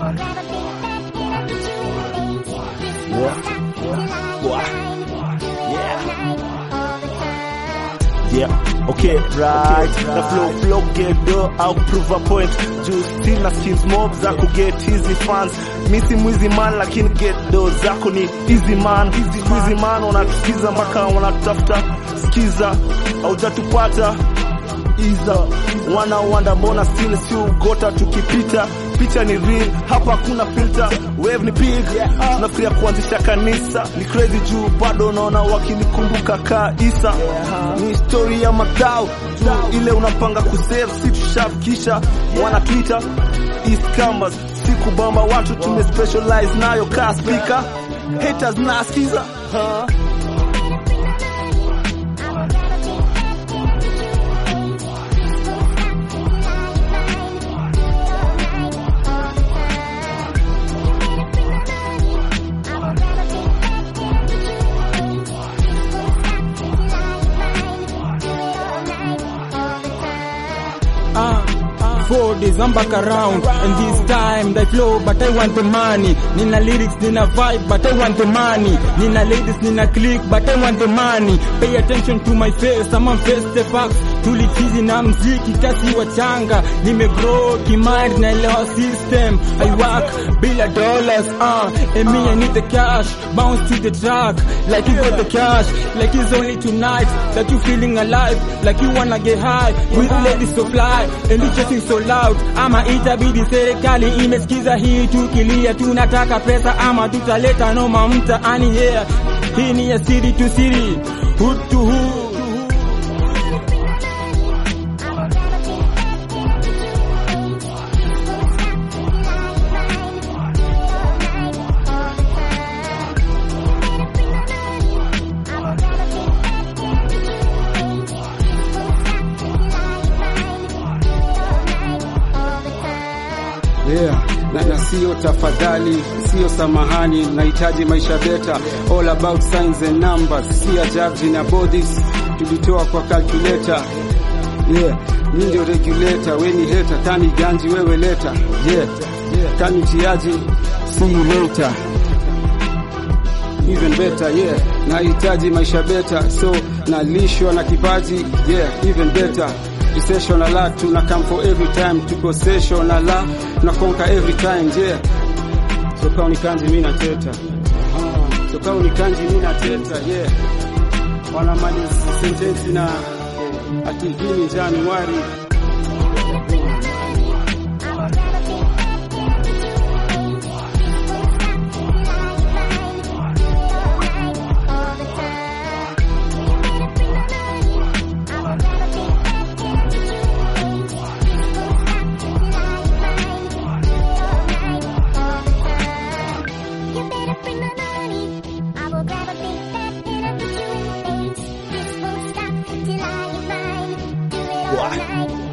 Yeah, okay, right. Na flow flow get do au prove a point. Juu still na skills mob za ku get easy fans. Mi si mwizi man lakini get do zako ni easy man. Easy man wanatusikiza mpaka wanatutafuta. Sikiza, haujatupata iza wana wanda mbona still si ugota tukipita picha ni real hapa hakuna filter wave ni big tunafikiria kuanzisha kanisa ni crazy juu bado naona wakinikumbuka ka isa ni story ya madao juu ile unapanga kusave si tushafikisha wana twitter east campus si kubamba watu tume specialize nayo ka speaker haters nasikiza huh? Four days I'm back around and this time they flow but I want the money Nina lyrics, nina vibe but I want the money Nina ladies, nina click but I want the money Pay attention to my face, I'm on face the facts Tulichizi na mziki kasi wachanga Nimegrow kimari na elewa system I work bila dollars uh, and me I need the cash Bounce to the track like you got the cash Like it's only tonight that you feeling alive Like you wanna get high with ladies so fly and you chasing so loud ama itabidi serikali imesikiza hii tukilia tunataka pesa ama tutaleta noma mtaani yeah hii ni ya siri to siri hood to hood Yeah. Na, na sio tafadhali, sio samahani, nahitaji maisha beta, all about signs and numbers, si ajabu na bodies tulitoa kwa calculator. Yeah, mi ndio regulator, we ni hater, tani ganji wewe leta. Yeah, yeah, kani tiaji, see you later. Even better, yeah, nahitaji maisha beta, so nalishwa na kipaji, yeah, even better session a lot tuna come for every time tuko session a lot na conquer every time yeah so kama ni kanji mimi nateta ah so kama ni kanji mimi nateta yeah wana mali sentence na eh, ati hii Januari Why?